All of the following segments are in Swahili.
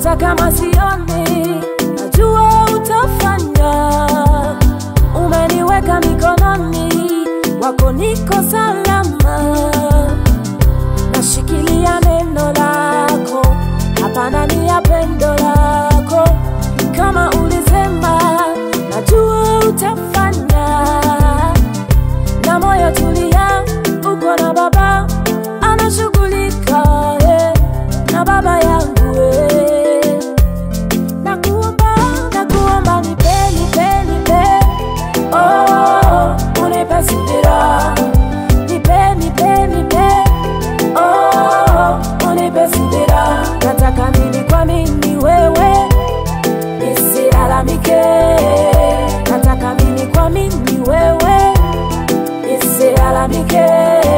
hata kama sioni, najua utafanya. Umeniweka mikononi wako, niko salama, nashikilia neno lako, hapa ndani ya pendo lako, kama ulisema, najua utafanya, na moyo tulia, uko na Baba anashughulika eh, na baba yangu eh. Nakuomba, nakuomba nipe, nipe, nipe oh, unipe subira nipe, nipe, nipe oh, unipe subira nataka mimi kwa mimi wewe nisilalamike nataka mimi kwa mimi wewe nisilalamike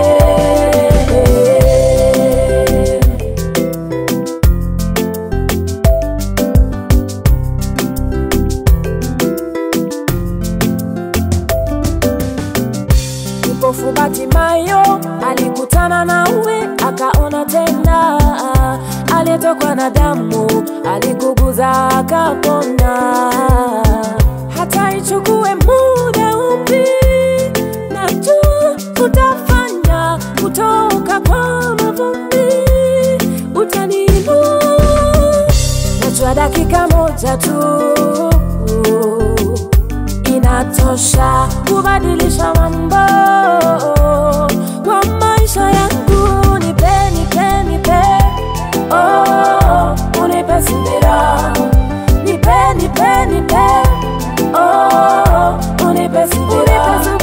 Kipofu Batimayo alikutana nawe akaona tena, aliyetokwa na damu alikuguza akapona. Hata ichukue muda upi, najua utafanya, kutoka kwa mavumbi utaniinua. Najua dakika moja tu inatosha kubadilisha mambo kwa maisha yangu. Nipe, nipe, nipe, oh, unipe subira. Nipe, nipe, nipe, oh, unipe subira.